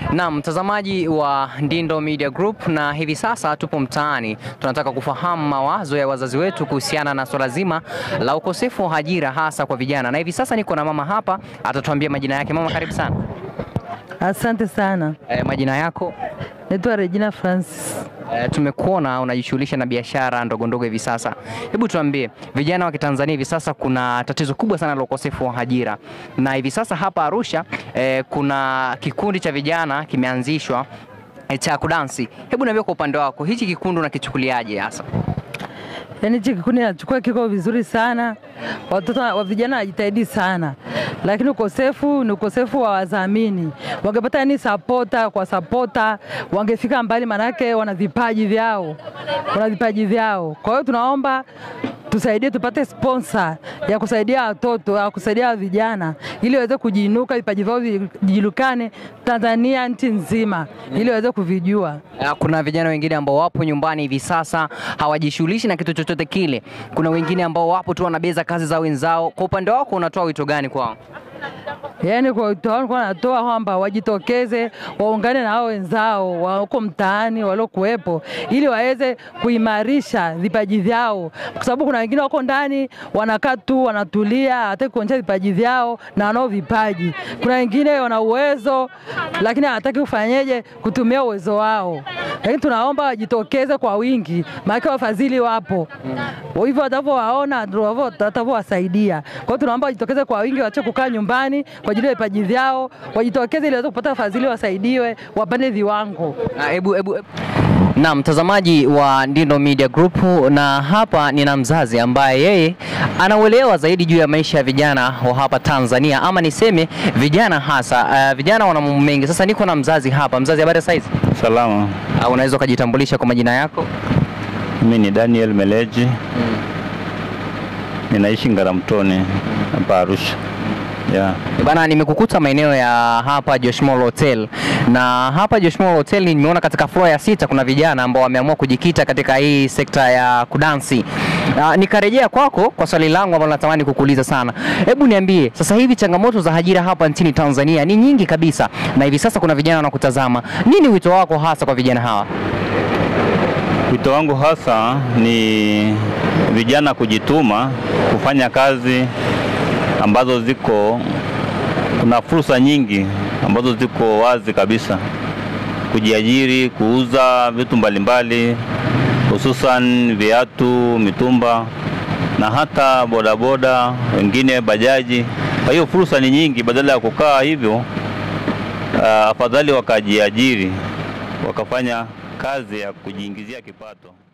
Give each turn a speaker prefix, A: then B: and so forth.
A: Na mtazamaji wa Ndindo Media Group, na hivi sasa tupo mtaani, tunataka kufahamu mawazo ya wazazi wetu kuhusiana na swala zima la ukosefu wa ajira hasa kwa vijana, na hivi sasa niko na mama hapa, atatuambia majina yake. Mama, karibu sana.
B: Asante sana.
A: E, majina yako?
B: Naitwa Regina Francis.
A: E, tumekuona unajishughulisha na biashara ndogo ndogo hivi sasa. Hebu tuambie, vijana wa Kitanzania hivi sasa kuna tatizo kubwa sana la ukosefu wa ajira, na hivi sasa hapa Arusha e, kuna kikundi cha vijana kimeanzishwa e, cha kudansi. Hebu niambie kwa upande wako, hichi kikundi unakichukuliaje hasa?
B: Yaani hichi kikundi nachukua kiko vizuri sana, watoto wa vijana wanajitahidi sana, lakini ukosefu ni ukosefu wa wadhamini. Wangepata yani sapota kwa sapota, wangefika mbali, manake wana vipaji vyao, wana vipaji vyao. Kwa hiyo tunaomba tusaidie tupate sponsor ya kusaidia watoto ya kusaidia vijana ili waweze kujiinuka, vipaji vyao vijulikane Tanzania, nchi nzima, ili waweze kuvijua.
A: Uh, Kuna vijana wengine ambao wapo nyumbani hivi sasa hawajishughulishi na kitu chochote kile. Kuna wengine ambao wapo tu wanabeza kazi za wenzao. Kwa upande wako unatoa wito gani kwao?
B: Yaani kwa wito wangu kwa natoa kwamba wajitokeze waungane na hao wenzao wa huko mtaani waliokuwepo, ili waweze kuimarisha vipaji vyao, kwa sababu kuna wengine wako ndani wanakaa tu wanatulia, hawataki kuonyesha vipaji vyao na wanao vipaji. Kuna wengine wana uwezo lakini hawataki kufanyeje kutumia uwezo wao, lakini tunaomba wajitokeze kwa wingi, maana wafadhili wapo hivyo, watavyowaona ndio watavyowasaidia. Kwa hiyo tunaomba wajitokeze kwa wingi, waache kukaa nyumbani kwa ajili ya vipaji vyao, wajitokeze ili waweze kupata wafadhili, wasaidiwe, wapande viwango.
A: Ah, Hebu hebu na mtazamaji wa Ndindo Media Group, na hapa nina mzazi ambaye yeye anauelewa zaidi juu ya maisha ya vijana wa hapa Tanzania, ama niseme vijana hasa. Uh, vijana wana mambo mengi. Sasa niko na mzazi hapa. Mzazi, habari ya saizi?
C: Salama,
A: Uh, unaweza ukajitambulisha kwa majina yako?
C: mimi ni Daniel Meleji, ninaishi Ngaramtoni hapa Arusha. Yeah.
A: Eh, Bana, nimekukuta maeneo ya hapa Josh Mall Hotel, na hapa Josh Mall Hotel nimeona katika floor ya sita kuna vijana ambao wameamua kujikita katika hii sekta ya kudansi. Uh, nikarejea kwako kwa swali langu ambalo natamani kukuuliza sana. Hebu niambie, sasa hivi changamoto za ajira hapa nchini Tanzania ni nyingi kabisa, na hivi sasa kuna vijana wanakutazama. Nini wito wako hasa kwa vijana hawa?
C: Wito wangu hasa ni vijana kujituma, kufanya kazi ambazo ziko, kuna fursa nyingi ambazo ziko wazi kabisa, kujiajiri, kuuza vitu mbalimbali, hususan viatu, mitumba na hata bodaboda, wengine bajaji. Kwa hiyo fursa ni nyingi, badala ya kukaa hivyo, ah, afadhali wakajiajiri, wakafanya kazi ya kujiingizia kipato.